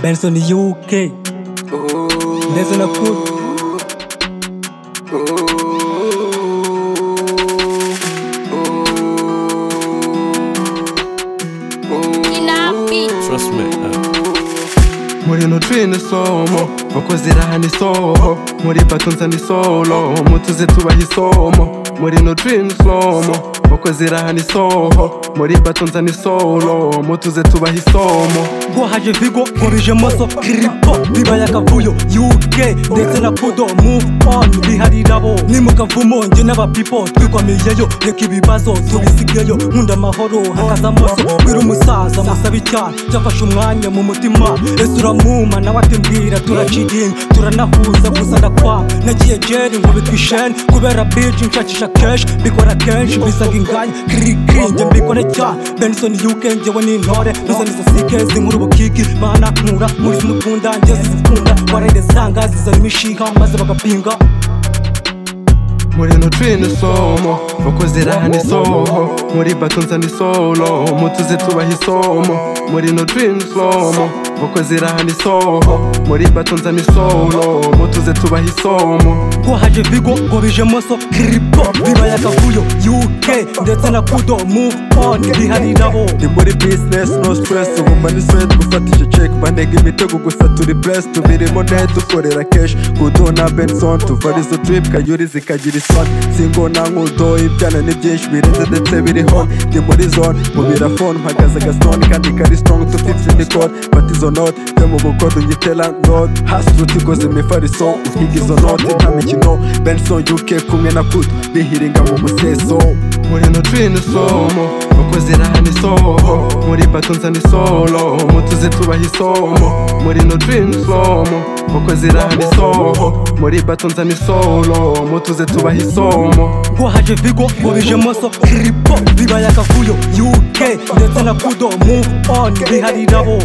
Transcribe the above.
Benson UK. Benson Akut. Trust me. Uh, muri nutrine isomo kuko zirahana isoho muri batunza ni solo mutuze tubaha isomo muri nutrine isomo kuko zirahana isoho muri batunza ni solo mutuze tubaha isomo Guhaje Vigo, Gorije Moso, Kiripo, Bibaya Kavuyo, UK, ndetse na Kudo, Move On, Biharirabo, ni mu kavumo, njye n'abapipo, twikwamiyeyo, reka ibibazo, tubisigeyo, nkunda amahoro, hakaza amaso, wira umusaza, musaba icyaha, cyafashe umwanya mu mutima, ese uramwuma, nawe ati mbwira, turaciringa, turanahuza, gusa ndakwanga, nagiye jeri, nkubitwa isheni, kubera biji, nshakisha keshi, mbikora kenshi, mbisaga inganya, kirikiri, njye mbikore cyane, Benson UK, njyewe ni intore, ntuzaniza sikezi, nkuru ubukiki, mana nkura, muri zimukunda, njye zizikunda, warayidesanga, zizana imishiha, maze bagapinga, muri nutrine isomo kuko zirahana isoho muri batunza ni solo mutuze tubaha isomo muri nutrine isomo kuko zirahana isoho muri batunza ni solo mutuze tubaha isomo guhaje vigo ngo bije moso kiripo bibaya kavuyo uk ndetse na kudo move on bihari nabo ndi muri business no stress ubu manisoni gufata icyo check banega imitego gusa turi blessed tubirimo nayo dukorera kesh kudo na benson tuva arizo trip kayuri zikagira isoni singona nkudo ibyana ni byinshi birenze ndetse biri hon ndi muri zone mu birafone mpagaze agasitoni kandi kari strong to 50 ni code fata izo note byo mu bukodo nyitera note hasi rutikoze imifariso uhiga izo note nta mikino benson uk kumwe na kudo bihiringa mu museso muri nutrine isomo kuko zirahana isoho muri batunza ni solo mutuze tubaha isomo muri nutrine isomo kuko zirahana isoho muri batunza ni solo mutuze tubaha isomo guhaje vigo ngo bije moso kiripo bibaya kavuyo uk ndetse na kudo move on bihari nabo